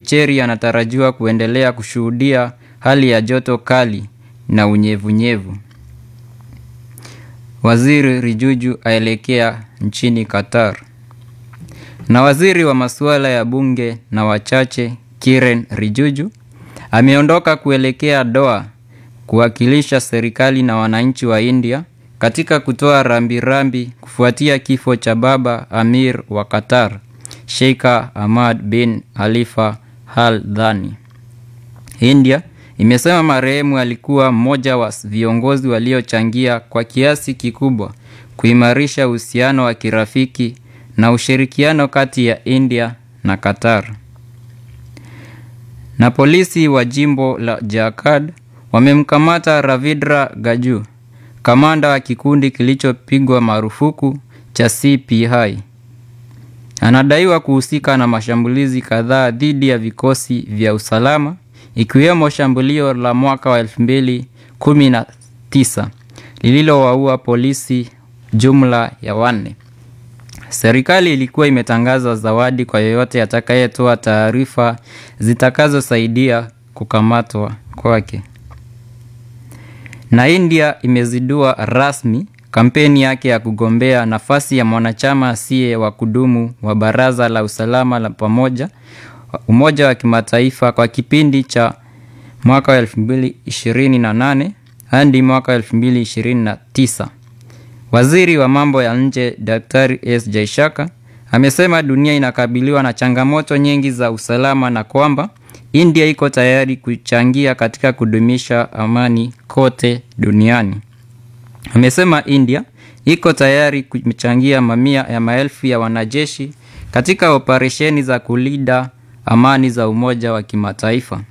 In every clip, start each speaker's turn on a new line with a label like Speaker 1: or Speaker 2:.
Speaker 1: Puducherry anatarajiwa kuendelea kushuhudia hali ya joto kali na unyevunyevu. Waziri Rijuju aelekea nchini Qatar. Na waziri wa masuala ya bunge na wachache Kiren Rijuju ameondoka kuelekea Doha kuwakilisha serikali na wananchi wa India katika kutoa rambirambi kufuatia kifo cha baba Amir wa Qatar, Sheikh Ahmad bin Khalifa Al Thani. India imesema marehemu alikuwa mmoja wa viongozi waliochangia kwa kiasi kikubwa kuimarisha uhusiano wa kirafiki na ushirikiano kati ya India na Qatar. Na polisi wa jimbo la Jharkhand wamemkamata Ravidra Gaju, kamanda wa kikundi kilichopigwa marufuku cha CPI. Anadaiwa kuhusika na mashambulizi kadhaa dhidi ya vikosi vya usalama ikiwemo shambulio la mwaka wa 2019 lililowaua polisi jumla ya wanne. Serikali ilikuwa imetangaza zawadi kwa yeyote atakayetoa taarifa zitakazosaidia kukamatwa kwake. Na India imezindua rasmi kampeni yake ya kugombea nafasi ya mwanachama asiye wa kudumu wa Baraza la Usalama la Pamoja Umoja wa Kimataifa kwa kipindi cha mwaka wa 2028 hadi mwaka wa 2029. Waziri wa mambo ya nje Daktari S Jaishaka amesema dunia inakabiliwa na changamoto nyingi za usalama na kwamba India iko tayari kuchangia katika kudumisha amani kote duniani. Amesema India iko tayari kuchangia mamia ya maelfu ya wanajeshi katika operesheni za kulinda amani za Umoja wa Kimataifa.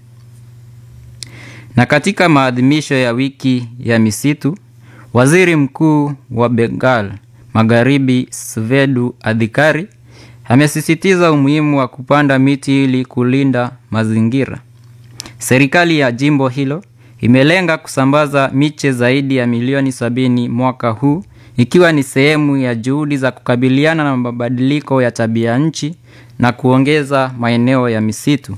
Speaker 1: Na katika maadhimisho ya wiki ya misitu, Waziri Mkuu wa Bengal Magharibi Svedu Adhikari amesisitiza umuhimu wa kupanda miti ili kulinda mazingira. Serikali ya jimbo hilo imelenga kusambaza miche zaidi ya milioni sabini mwaka huu ikiwa ni sehemu ya juhudi za kukabiliana na mabadiliko ya tabia nchi na kuongeza maeneo ya misitu.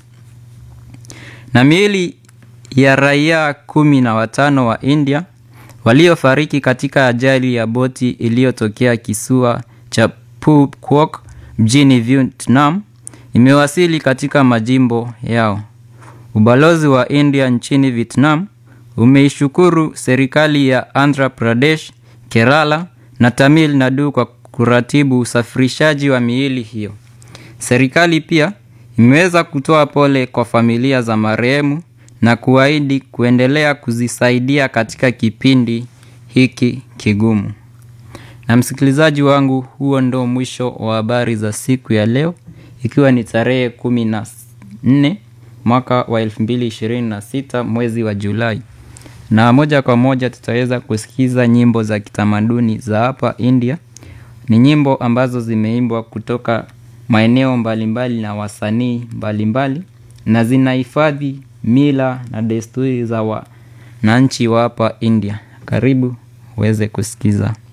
Speaker 1: Na miili ya raia kumi na watano wa India waliofariki katika ajali ya boti iliyotokea kisiwa cha Phuket mjini Vietnam imewasili katika majimbo yao. Ubalozi wa India nchini Vietnam umeishukuru serikali ya Andhra Pradesh, Kerala na Tamil Nadu kwa kuratibu usafirishaji wa miili hiyo. Serikali pia imeweza kutoa pole kwa familia za marehemu na kuahidi kuendelea kuzisaidia katika kipindi hiki kigumu. Na msikilizaji wangu, huo ndo mwisho wa habari za siku ya leo, ikiwa ni tarehe kumi na nne mwaka wa elfu mbili ishirini na sita mwezi wa Julai, na moja kwa moja tutaweza kusikiza nyimbo za kitamaduni za hapa India. Ni nyimbo ambazo zimeimbwa kutoka maeneo mbalimbali na wasanii mbalimbali na zinahifadhi mila na desturi za wananchi wa hapa India. Karibu uweze kusikiza.